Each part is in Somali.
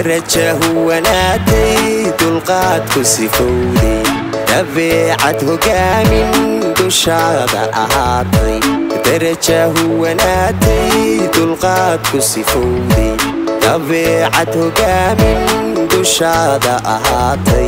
daraja huwanaatay dulqaadku sifowday dabeecad hogaamin dushaada ahaatay daraja huwanaatay dulqaadku sifowday dabeecad hogaamin dushaada ahaatay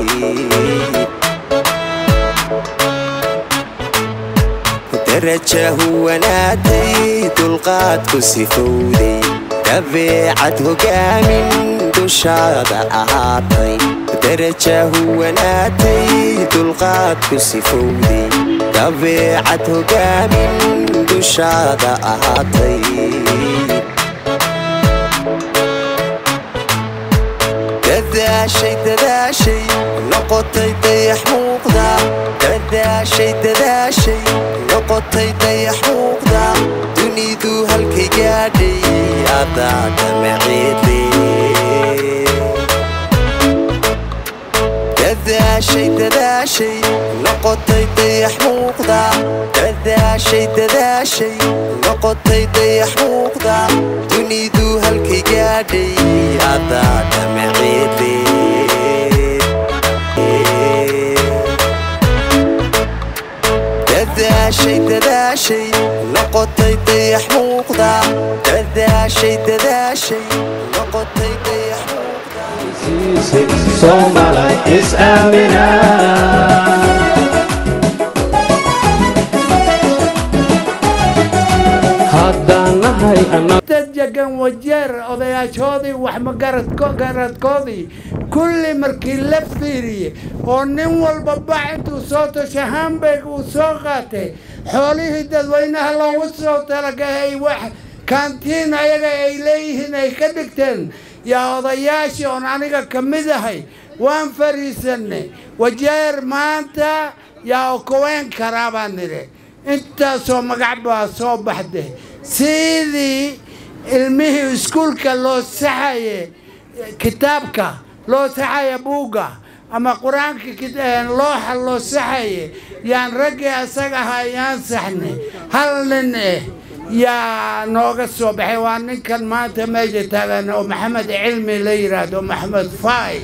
daraja huwanaatay dulqaadku sifowday dabeecad hogaamin dushaada ahaatay daraja huwanaatay dulqaadku sifowday dabeecad hogaamin dushaada ahaatay dadaashay dadaashay noqotay dayax muuqda dadaashay dadaashay noqotay dayax muuqda dunidu halkay gaadhay adaa damaceede dadaashay dadaashay noqotay dayax muuqda dadaashay dadaashay noqotay dayax muuqda dunidu halkay gaadhay adaa damaceede dadaashay dadaashay noqotay dayax muuqda dadaashay dadaashay noqotay dayax muuqda Somali is Amina. haddaan nahay annaga dad degan wajeer odayaashoodii wax magaradkoodii kulli markii la fiiriyey oo nin walba bax intuu soo tashay hamburg uu soo qaatay xoolihii dadweynaha loogu soo talagahay wax kaantiin ayaga ay leeyihiin ay ka dhigteen yaa odayaashii oon aniga ka mid ahay waan fariisanay wajeer maanta yaa okoween karaa baan nidhi intaasoo magac baa soo baxday sidii ilmihii iskuulka loo saxaye kitaabka loo saxaya buugga ama qur-aanka looxa loo saxaye yaan raggii asaga ahaa yaan saxnay hal nin eh yaa nooga soo baxay waa ninkan maanta meesha taagan oo maxamed cilmi la yidhaahdo maxamed fay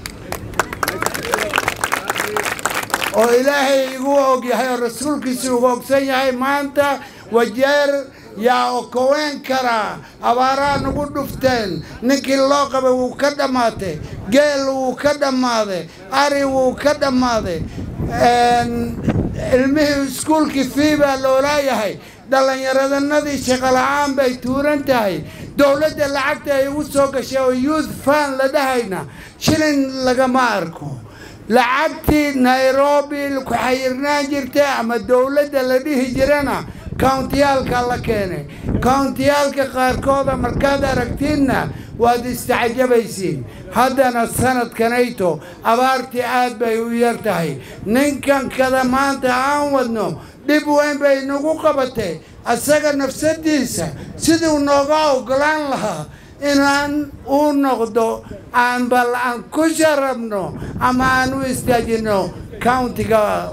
oo ilaahay igu og yahay oo rasuulkiisa ugu ogsan yahay maanta wajeer yaa okoween karaa abaaraha nagu dhufteen ninkii loo qabay wuu ka dhammaatay geel wuu ka dhammaaday ari wuu ka dhammaaday ilmihii iskuulkii fii baa loolaayahay dhallinyaradanadii shaqola'aan bay tuuran tahay dowladda lacagta ay ugu soo gashay oo youth fan la dhahayna shilin lagama arko lacagtii nairobi ku xayirnaan jirtay ama dowladda la dhihi jirana kountiyaalka la keenay kountiyaalka qaarkooda markaad aragtiinna waad istacjabaysiin haddana sanadkanayto abaartii aad bay u yar tahay ninkan kada maanta aan wadno dhib weyn bay nagu qabatay asaga nafsadiisa siduu nooga ogolaan lahaa inaan u noqdo aan bal aan ku sharabno ama aan u istaajino countiga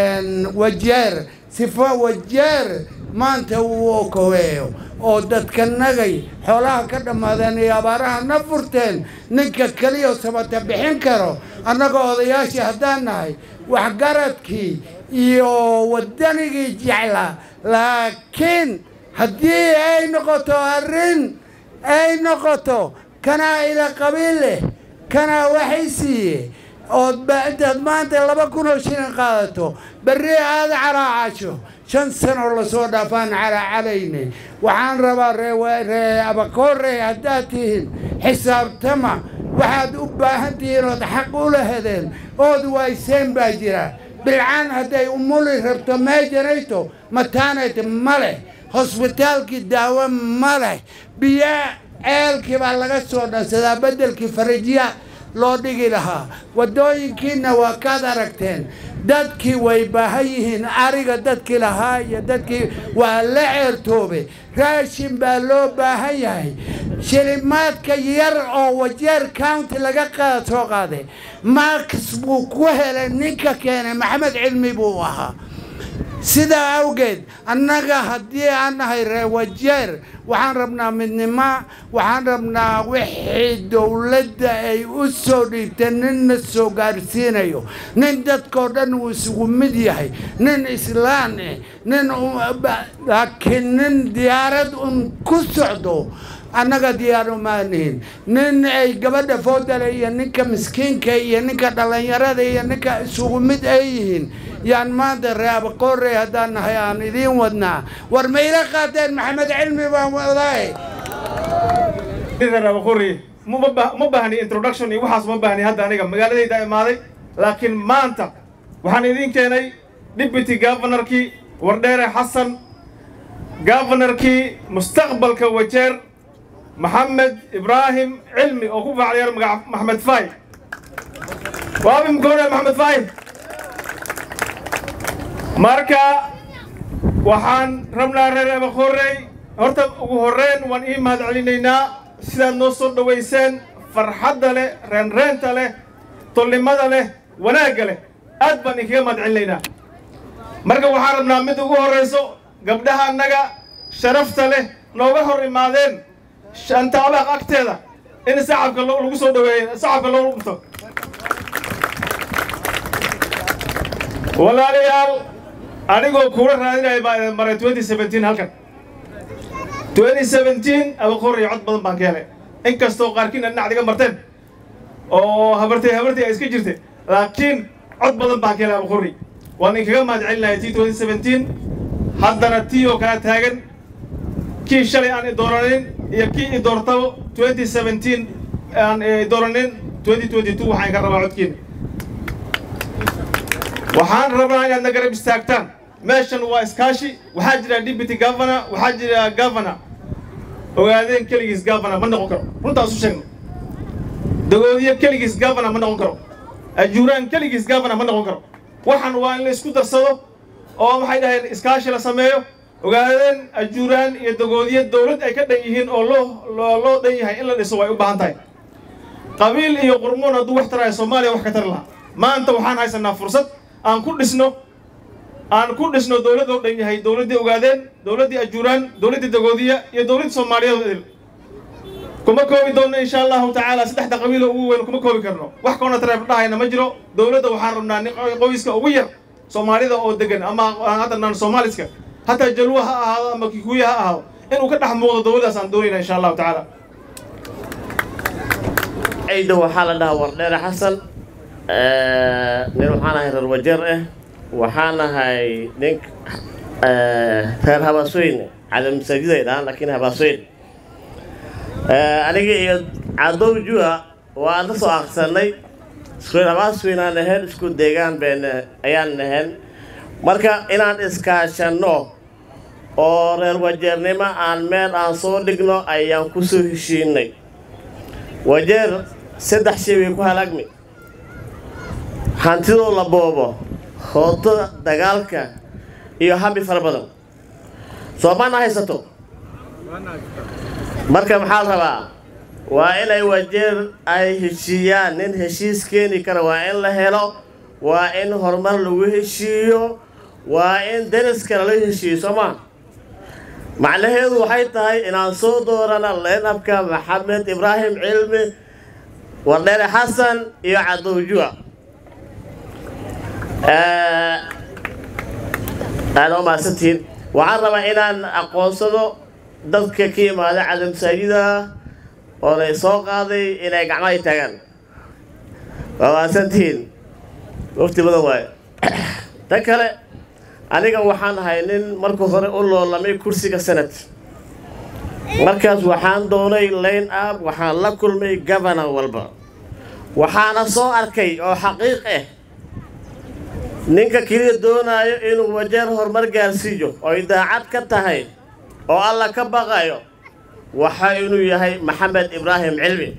wajeer sifo wajeer maanta uu okoweeyo oo dadka nagay xoolaha ka dhammaadeen iyo abaaraha na furteen ninka keliya sabata bixin karo annaga odayaashii haddaan nahay waxgaradkii iyo waddanigii jeclaa laakiin haddii ay noqoto arrin ay noqoto kanaa ila qabiil leh kanaa waxay siiye ood intaad maanta laba kun oo shilin qaadato berri aada caraacasho shan sanoo lasoo dhaafaan caraacalayne waxaan rabaa ree abakoorey haddaad tihiin xisaabtama waxaad u baahan tihiin ood xaq u lahadeen ood wayseen baa jira bilcaan hadday umuli rabto meejanayto mataanayt ma leh hosbitaalkii daawo ma leh biyo ceelkii baa laga soo dhansadaa beddelkii farajiya loo dhigi lahaa waddooyinkiina waa kaad aragteen dadkii way baahan yihiin ariga dadkii lahaa iyo dadkii waa la ceertoobe raashin baa loo baahan yahay shilimaadka yar oo wajeer county laga qaada soo qaaday max buu ku helay ninka keenay maxamed cilmi buu ahaa sidaa awgeed annaga haddii aan nahay reewajeer waxaan rabnaa midnimo waxaan rabnaa wixii dowladda ay u soo dhiibteen ninna soo gaarsiinayo nin dadkoo dhan uu isugu mid yahay nin islaan eh nin laakiin nin diyaarad un ku socdo annaga diyaar umaanihin nin ay gabadha foodale iyo ninka miskiinka iyo ninka dhallinyarada iyo ninka isugu mid ay yihiin yaan maanta reabaqoorey haddaan nahay aan idiin wadnaa war ma ila qaateen maxamed cilmi baan wadaaye abaqori ma baahni introduction iyo waxaas ma baahni hadda aniga magaaladayda imaaday laakiin maanta waxaan idiin keenay deputy governorkii wardheere xasan governorkii mustaqbalka wajeer maxamed ibraahim cilmi oo ku faaclayar magaca maxmed fay waabi mkoone maxmed fay marka waxaan rabnaa reer abaqorey horta ugu horreyn waan ii mahad celinaynaa sidaad noo soo dhowayseen farxadda leh reenreenta leh tolnimada leh wanaagga leh aad baan idinkaga mahad celinaynaa marka waxaan rabnaa mid ugu horrayso gabdhaha annaga sharafta leh nooga hor imaadeen shantaalaaq agteeda in sacabka lagu soo dhaweeyo sacabka loo dhunto walaalayaal anigoo kuula raadinaya baa idin maray twenty seventeen halkan twenty seventeen abaqoraya cod badan baan ka helay inkastoo qaarkiina dhinac iga marteen oo habartay habartay ay iska jirtay laakiin cod badan baan ka helay abaqori waan idinkaga mahad celinaya t twenty seventeen haddana tii oo kala taagan kii shalay aan i dooranin iyo kii i doortabo twenty seventeen aan i dooranin twenty twenty two waxaan ka rabaa codkiina waxaan rabnaa inaad na garab istaagtaan meeshan waa iskaashi waxaa jira deputy governor waxaa jira governor ogaadeen keligiis governor ma noqon karo runtaas u sheegno dagoodiyo keligiis governor ma noqon karo ajuuraan keligiis governor ma noqon karo waxan waa in la isku darsado oo waxay dhaheen iskaashi la sameeyo ogaadeen ajuuraan iyo dagoodiyo dowlad ay ka dhan yihiin oo loo loo dhan yahay in la dhiso way u baahan tahay qabiil iyo qurmoon hadduu wax taraya soomaaliya wax ka tari lahaa maanta waxaan haysanaa fursad aan ku dhisno aan ku dhisno dowlad oo dhan yahay dowladdii ogaadeen dowladdii ajuuraan dowladdii dagoodiya iyo dowladdii soomaaliyeed idil kuma koobi doonno insha allahu tacaala saddexda qabiil oo ugu weyn kuma koobi karno wax koona tareeb dhahayna ma jiro dowladda waxaan rabnaa nin qoyska ugu yar soomaalida oo degan ama hadda naan soomaaliska hataa jalwa ha ahaado ama kikuya ha ahaado inuu ka dhex muuqdo dowladdaas aan doonayna insha allahu tacaala ciida waxaa la dhahaa wardheere xasan nin waxaan ahay reer wajeer ah waxaan ahay nin reer habaasweyn cali masaajid ay dhahaan laakiin habaasweyn aniga iyo cadow jua waan la soo aqsanay isku habaasweyn aan ahayn isku deegaan been ayaan ahayn marka inaan iskaashanno oo reer wajeernimo aan meel aan soo dhigno ayaan ku soo heshiinay wajeer saddex shay way ku halaagmi hantidoo la boobo hootada dagaalka iyo hambi fara badan soomaana haysato marka maxaa la rabaa waa inay wajeer ay heshiiyaan nin heshiis keeni kara waa in la helo waa in horumar lagu heshiiyo waa in deriska lala heshiiyo soomaa macnaheedu waxay tahay inaan soo doorana leenabka maxamed ibraahim cilmi wardheere xasan iyo cadowjua aada u mahadsantihiin waxaan rabaa inaan aqoonsado dadka ka imaada cada masaajida oo lay soo qaaday inay gacmahay taagaan waa mahadsantihiin wafti badan waayo tan kale aniga waxaan ahay nin marka hore u loolamay kursiga senat markaas waxaan doonay line up waxaan la kulmay governor walba waxaana soo arkay oo xaqiiq ah ninka keliya doonaayo inuu wajeer horumar gaarsiiyo oy daacad ka tahay oo alla ka baqayo waxa inuu yahay maxamed ibraahim cilmi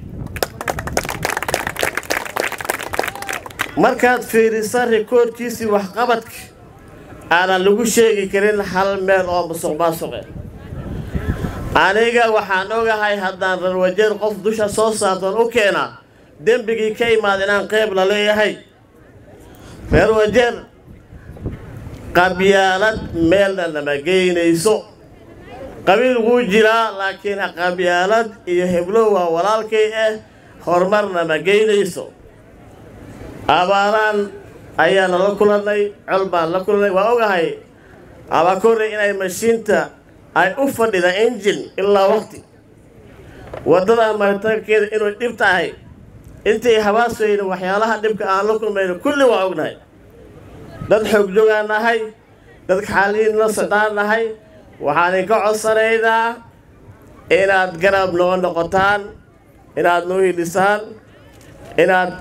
markaad fiirisa rikoodhkiisii waxqabadka aanan lagu sheegi karin hal meel oo musuq maasuqe aniga waxaan ogahay haddaan reer wajeer qof dusha soo saartoon u keenaa dembigii ka imaad inaan qeyb la leeyahay reer wajeer qabyaalad meelna nama geynayso qabiil wuu jiraa laakiin qabyaalad iyo heblo waa walaalkay ah horumarna ma geynayso abaaraan ayaa nala kulannay col baan la kulannay waa ogahay abakore inay mashiinta ay u fadhida injin ilaa waqti waddadan maritaankeeda inuu dhib tahay intay habaasweyne waxyaalaha dhibka aan la kulmayno kulli waa ognahay dad xoogjogaan nahay dad xaaliin la socdaan nahay waxaan idinka codsanaynaa inaad garab noo noqotaan inaad noo hidhisaan inaad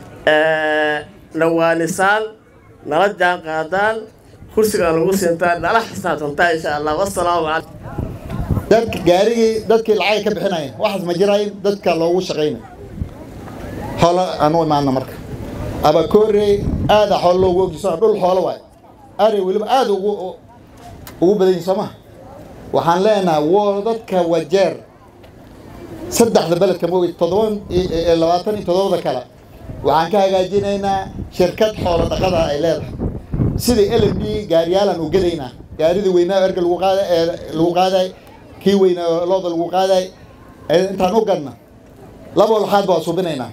nawaanisaan nala jaan qaadaan kursigaan lagu siintaan nala xisaabtantaa insha allah wassalaamu calaykum dadka gaarigii dadkii lacag ka bixinaya waxaas ma jirayn dadka loogu shaqaynay xoolo aan u imaana marka abakoorey aada xoolo loogu ogjiso dhul xoolo waay ari weliba aada ugu ugu badan yihin soo maha waxaan leenahay woo dadka wajeer saddexda beledka moogay toddoban labaatan iyo toddobada kale waxaan ka hagaajinaynaa shirkad xoolo dhaqada ay leedahay sidii l m d gaariyaalaan u gadaynaa gaaridii weynaa erga lagu qaada ee lagu qaaday kii weynaa looda lagu qaaday intaan u gadna laba walxaad baa subinaynaa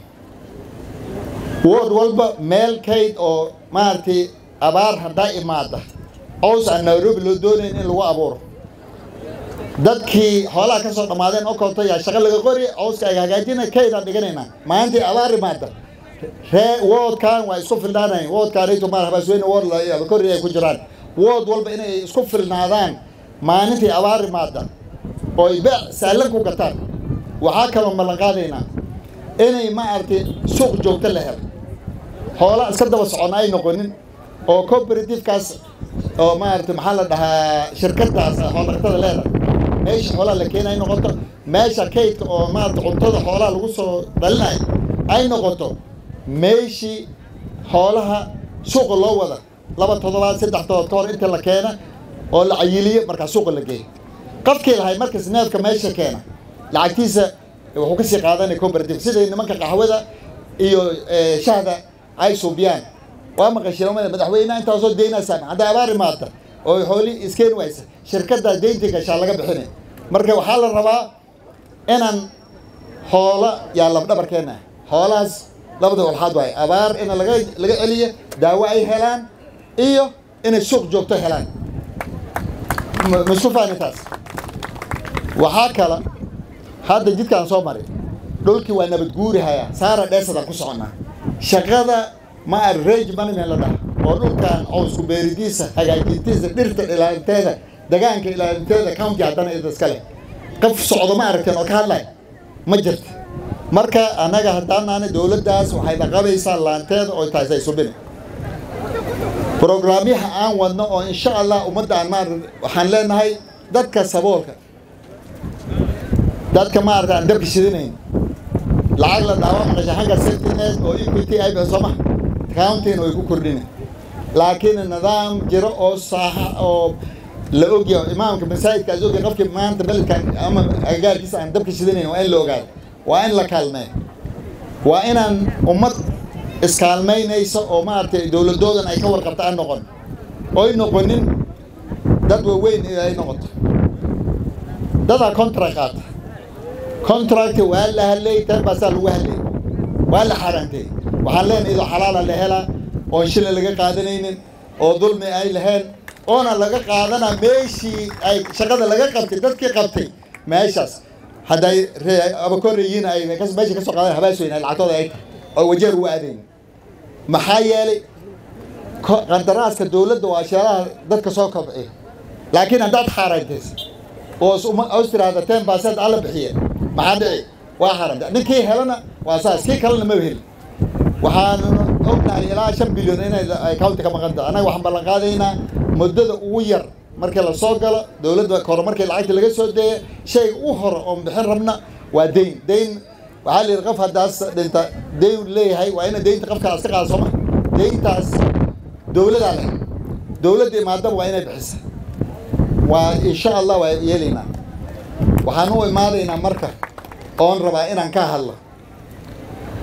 wood walba meel kayd oo maaragtay abaar haddaa imaada cows aan nairobi loo doonayn in lagu abuuro dadkii xoolaha ka soo dhammaadeen oo koonto yaa shaqo laga qori cowska ay hagaajina kaydaan dhiganaynaa maalintii abaar imaada ree woodkan waa isku filnaanayn woodkaanayto maar habaasweyne wood kori ay ku jiraan wood walba inay isku filnaadaan maalintii abaar imaada oo ay beec saalan ku gataan waxaa kaloo ballan qaadaynaa inay maaragtay suuq joogto la helo xoola iska daba socona ay noqonin oo cooperativekaas oo maaragtay maxaa la dhahaa shirkadaas xoolaqatada leedahay meesha xoolaha la keena ay noqoto meesha kaydka oo maaragtay cuntada xoolaha lagu soo dhalinayo ay noqoto meeshii xoolaha suuqa loo wada laba toddobaad saddex toddobaad ka hor inta la keena oo la cayiliyo markaa suuqa la geeyo qofkii lahay markas neefka meesha keena lacagtiisa wuxuu kasii qaadanaya cooperative siday nimanka qaxwada iyo shahda ay suubiyaan waa maqasheen umada madaxweyneha intaasoo deynaysaan hadday abaar imaata oo xooli iskeeni waysa shirkaddaa deynta gashaa laga bixinay marka waxaa la rabaa inaan xoolo yaa labdhabarkeena xoolahaas labada walxaad waay abaar in laga laga celiyo daawo ay helaan iyo inay suuq joogto helaan masku fahni taas waxaa kala hadda jidkaan soo maray dhulkii waa nabad guuri hayaa saara dheesadaan ku soconnaa shaqada ma ar range management la dhaha oo dhulkan cowsku beeridiisa hagaajintiisa dhirta ilaalinteeda degaanka ilaalinteeda county haddana ida iska leh qof socdo ma aragteen oo ka hadlay ma jirta marka annaga haddaanaana dowladdaas waxay dhaqabaysaa laanteeda oo taas ay subina brograamyaha aan wadno oo insha allah ummadda aan maar waxaan leenahay dadka saboolka dadka maarata aan dabka shidinayn lacag la dhaawa maqasha xagga safetynet oo equity ay bixiso ma countyna way ku kordhina laakiin nidaam jiro oo saaxa oo la ogyahay imaamka masaajidkaas ogyahay qofkii maanta beledkan ama agagaarkiisa aan dabka shidinayn waa in la ogaado waa in la kaalmeeyo waa inaan ummad iskaalmaynaysa oo maaragtay dowladoodan ay ka warqabta aan noqon oy noqonin dad waaweyn ay noqoto dadaa contract qaata contract waa la hadlay tan baasaa lagu hadlay waa la xaaraantay waxaan leenahay idoo xalaala la helaa oon shilin laga qaadanaynin oo dulmi ay lahayn oona laga qaadanaa meeshii ay shaqada laga qabtay dadkii qabtay meeshaas hadday abakoreyiin ay meesha ka soo qaadan habaasweyn ay lacagtooda ay tahay oo wajeer ugu aadayn maxaa yeelay qandaraaska dowladda waa sheelaha dadka soo kobciya laakiin haddaad xaaraantaysa oo os tiraahda ten percent alla bixiye maxaa dhici waa xaaranta ninkii helana waa saas kii kalena ma heli waxaan ognahay ilaa shan bilyan inay county ka maqan tahay annaga waxaan ballan qaadaynaa muddada ugu yar markii la soo galo dowladda hore markii lacagta laga soo deeya shayga u hore oon bixin rabna waa deyn deyn waxaa la yidhi qof haddaas dhinta deyn leeyahay waa ina deynta qofkaas ka qaada sooma deyntaas dowladaa leh dowladda imaadaba waa inay bixisa waa insha allah waa yeelaynaa waxaan u imaadaynaa marka oon rabaa inaan ka hadlo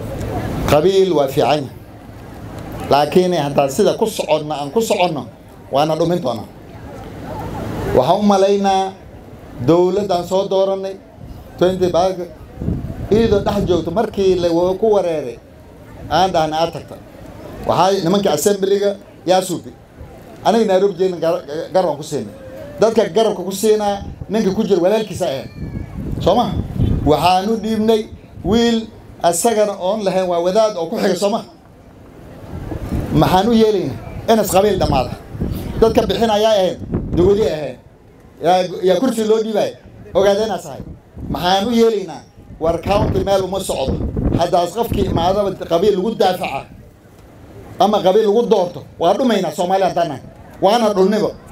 qabiil waa fiicanya laakiin haddaan sida ku soconno aan ku soconno waana dhumin doonaa waxaan u malaynaa dowladdaan soo doorannay twenty bag iyadoo dhex joogto markii la ku wareeray aan dhahna aad tagta waxaa nimanka assemblyga yaa suubi aniga nairobi jeedna garabaan ku siinay dadka garabka ku siinaa ninka ku jira walaalkiisa ahayd soo maha waxaan u dhiibnay wiil asagana oon lahayn waa wadaad oo ku xiga soo maha maxaan u yeelaynaa inas qabiil dhammaada dadka bixin ayaa ahayd dawadi ahayd yaa kursi loo dhiibaya ogaadeenaas ahay maxaan u yeelaynaa war county meel uma socdo haddaas qofkii imaadaba qabiil lagu daafaca ama qabiil lagu doorto waa dhumaynaa soomaaliya haddaan nahay waana dhulniba